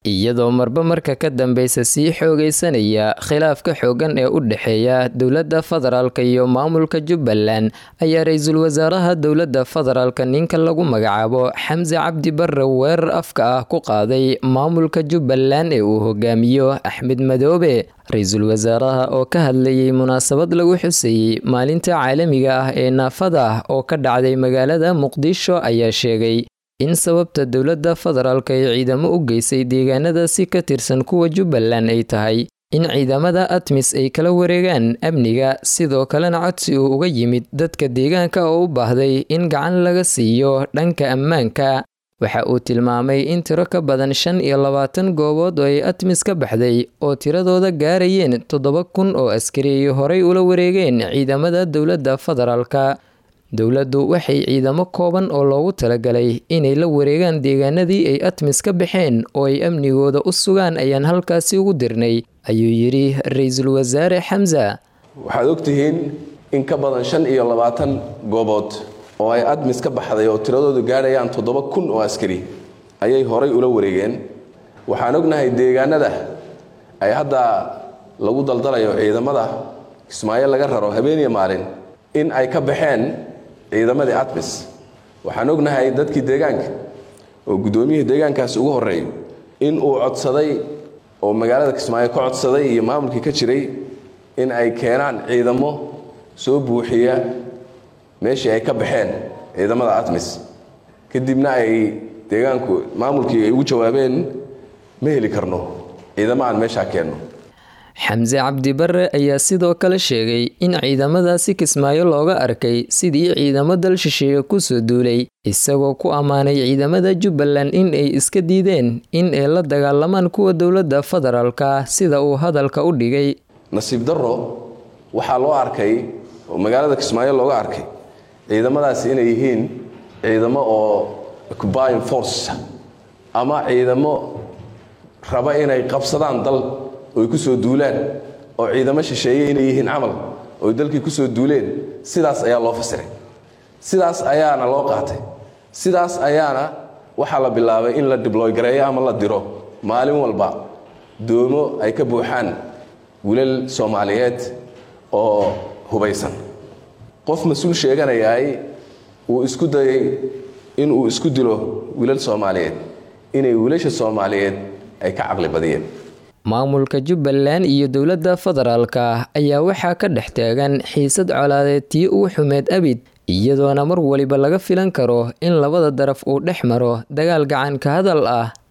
iyadoo marba marka ka dambeysa sii xoogeysanaya khilaafka xoogan ee u dhexeeya dowladda federaalk iyo maamulka jubbaland ayaa ra-iisul wasaaraha dowladda federaalk ninka lagu magacaabo xamse cabdi barre weerar afka ah ku qaaday maamulka jubbaland ee uu hogaamiyo axmed madoobe ra-iisul wasaaraha oo ka hadlayay munaasabad lagu xuseeyey maalinta caalamiga ah ee naafada oo ka dhacday magaalada muqdisho ayaa sheegay in sababta dowladda federaalk ay ciidamo u geysay deegaanada si ka tirsan kuwa jubbaland ay tahay in ciidamada atmis ay kala wareegaan amniga sidoo kalena codsi uu uga yimid dadka deegaanka oo u baahday in gacan laga siiyo dhanka ammaanka waxa uu tilmaamay in tiro ka badan shan iyo labaatan goobood oo ay atmis ka baxday oo tiradooda gaarayeen toddoba kun oo askari ay horay ula wareegeen ciidamada dowladda federaalka dowladdu waxay ciidamo kooban oo loogu talagalay inay la wareegaan deegaanadii ay atmis ka baxeen oo ay amnigooda u sugaan ayaan halkaasi ugu dirnay ayuu yidhi ra-iisul wasaare xamsa waxaad ogtihiin in ka badan shan iyo labaatan goobood oo ay admis ka baxday oo tiradoodu gaadhayaan toddoba kun oo askari ayay horay ula wareegeen waxaan ognahay deegaanada ay hadda lagu daldalayo ciidamada kismaayo laga raro habeeniya maalin in ay ka baxeen ciidamadii atmis waxaan ognahay dadkii deegaanka oo guddoomiyihii deegaankaasi ugu horreeyo in uu codsaday oo magaalada kismaayo ka codsaday iyo maamulkii ka jiray in ay keenaan ciidamo soo buuxiya meeshii ay ka baxeen ciidamada atmis kadibna ay deegaanku maamulkii ay ugu jawaabeen ma heli karno ciidamo aan meeshaa keenno xamse cabdi barre ayaa sidoo kale sheegay in ciidamadaasi kismaayo looga arkay sidii ciidamo dal shisheeye kusoo duulay isagoo ku ammaanay ciidamada jubbaland in ay iska diideen in ay la dagaalamaan kuwa dowladda federaalka sida uu hadalka u dhigay nasiib darro waxaa loo arkay oo magaalada kismaayo looga arkay ciidamadaasi inay yihiin ciidamo oo occupying force ama ciidamo raba inay qabsadaan dal oy ku soo duulaan oo ciidamo shisheeye inay yihiin camal oy dalkii ku soo duuleen sidaas ayaa loo fasiray sidaas ayaana loo qaatay sidaas ayaana waxaa la bilaabay in la dibloy gareeyo ama la diro maalin walba doomo ay ka buuxaan wilal soomaaliyeed oo hubaysan qof mas-uul sheeganayaay uu isku dayay inuu isku dilo wilal soomaaliyeed inay wiilasha soomaaliyeed ay ka caqli badiyeen maamulka jubbaland iyo dowladda federaalka ayaa waxaa ka dhex taagan xiisad colaadeed tii ugu xumeed abid iyadoona mar waliba laga filan karo in labada daraf uu dhex maro dagaal gacan ka hadal ah